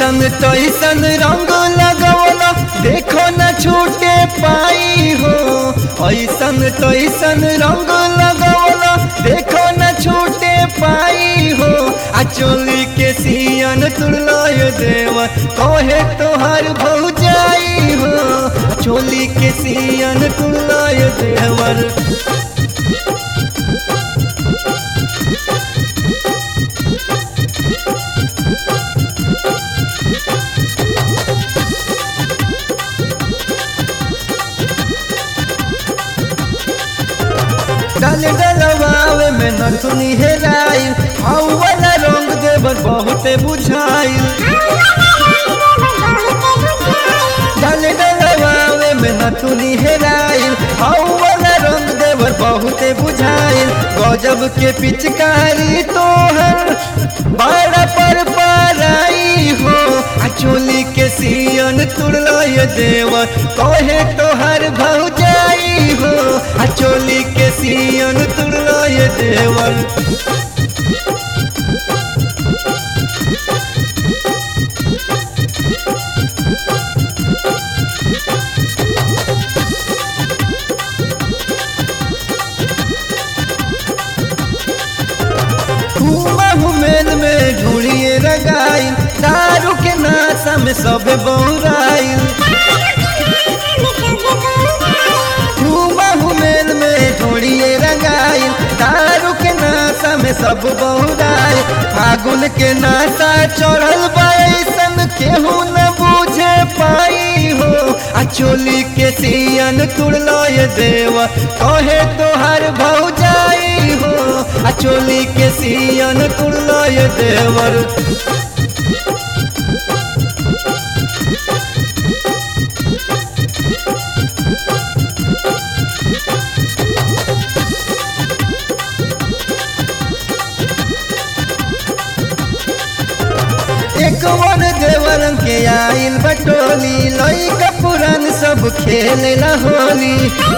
ऐसन तैसन रंग लगवला देखो न छूटे पाई हो ऐसन तैसन रंग लगवला देखो न छूटे पाई हो आ चोली के सियन तुड़लाय देव कहे तोहर भौजाई हो चोली के सियन तुड़लाय देवर डाल डलवावे में नथुनी हेराइल हाउ वाला रंग देवर बहुते बुझाइल डाल डलवावे में नथुनी हेराइल हाउ वाला रंग देवर बहुते बुझाइल गजब के पिचकारी तोहर बड़ा पर पाराई हो आ चोली के सियन तुड़लय देवर कहे तोहर भौजाई हो आ चोली के सियन तुड़लय देवर मेल में ढूंढिए रगाइल दारू के नाशा में सब बौराइल मेल में ढूंढिए रगाइल दारू के नाशा में सब बौराइल फागुन के नाशा चढ़ल बैसन केहू न बूझे पाई हो आ चोली के सियन तुड़लय देव कहे तोहर भौजाई हो आ चोली के सियन तुड़लय देवर एक वन देवरन के आइल बटोली लइका पुरान सब खेले होली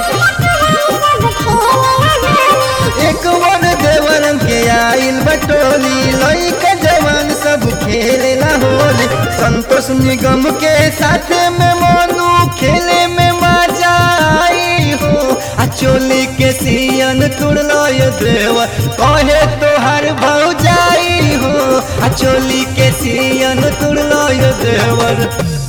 एक वन देवरन के आइल बटोली लइका जवान सब खेले होली संतोष निगम के साथ में मोनू खेले में मजा आई हो आ चोली के सियन तुड़लय देव कहे तोहर भौजाई हो आ चोली के सियन तुड़लय देवर